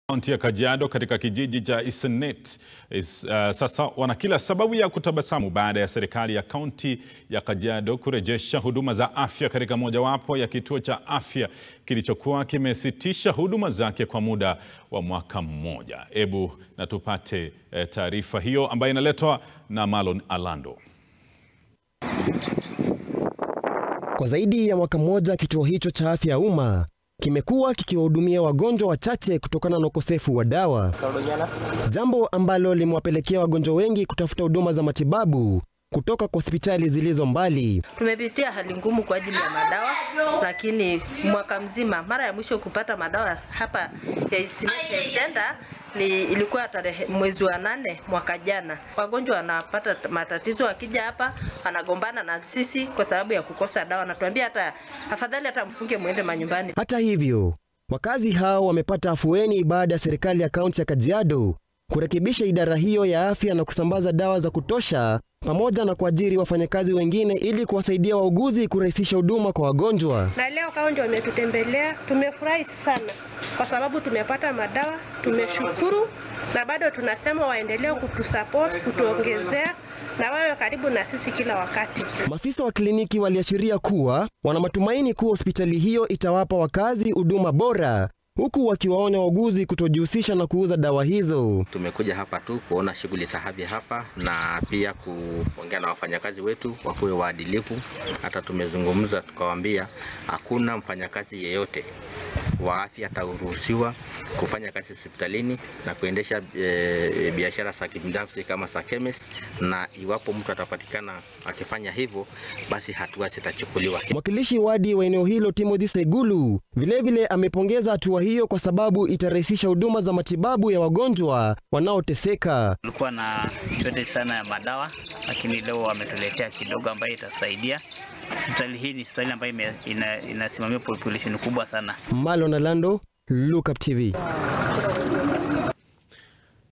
Kaunti ya Kajiado katika kijiji cha Isenet is, uh, sasa wana kila sababu ya kutabasamu baada ya serikali ya kaunti ya Kajiado kurejesha huduma za afya katika mojawapo ya kituo cha afya kilichokuwa kimesitisha huduma zake kwa muda wa mwaka mmoja. Ebu na tupate eh, taarifa hiyo ambayo inaletwa na Marlon Alando. Kwa zaidi ya mwaka mmoja kituo hicho cha afya ya umma kimekuwa kikiwahudumia wagonjwa wachache kutokana na ukosefu wa dawa, jambo ambalo limewapelekea wagonjwa wengi kutafuta huduma za matibabu kutoka kwa hospitali zilizo mbali. Tumepitia hali ngumu kwa ajili ya madawa, lakini mwaka mzima, mara ya mwisho kupata madawa hapa ya Isenet Health Center ni ilikuwa tarehe mwezi wa nane mwaka jana. Wagonjwa wanapata matatizo, wakija hapa wanagombana na sisi kwa sababu ya kukosa dawa, natuambia hata afadhali hata mfunge mwende manyumbani. Hata hivyo, wakazi hao wamepata afueni baada ya serikali ya kaunti ya Kajiado kurekebisha idara hiyo ya afya na kusambaza dawa za kutosha pamoja na kuajiri wafanyakazi wengine ili kuwasaidia wauguzi kurahisisha huduma kwa wagonjwa. Na leo kaunti wametutembelea, tumefurahi sana kwa sababu tumepata madawa, tumeshukuru, na bado tunasema waendelee kutusupport, kutuongezea na wawe karibu na sisi kila wakati. Maafisa wa kliniki waliashiria kuwa wana matumaini kuwa hospitali hiyo itawapa wakazi huduma bora huku wakiwaonya wauguzi kutojihusisha na kuuza dawa hizo. Tumekuja hapa tu kuona shughuli za afya hapa na pia kuongea na wafanyakazi wetu wakuwe waadilifu. Hata tumezungumza tukawaambia, hakuna mfanyakazi yeyote wa afya ataruhusiwa kufanya kazi hospitalini na kuendesha e, biashara za kibinafsi kama za chemist, na iwapo mtu atapatikana akifanya hivyo, basi hatua zitachukuliwa. Mwakilishi wadi wa eneo hilo Timothy Segulu vilevile amepongeza hatua hiyo kwa sababu itarahisisha huduma za matibabu ya wagonjwa wanaoteseka. Tulikuwa na shortage sana ya madawa, lakini leo wametuletea kidogo ambayo itasaidia. Hospitali hii ni hospitali ambayo ina, inasimamia population kubwa sana. Marlon Alando, Look Up TV.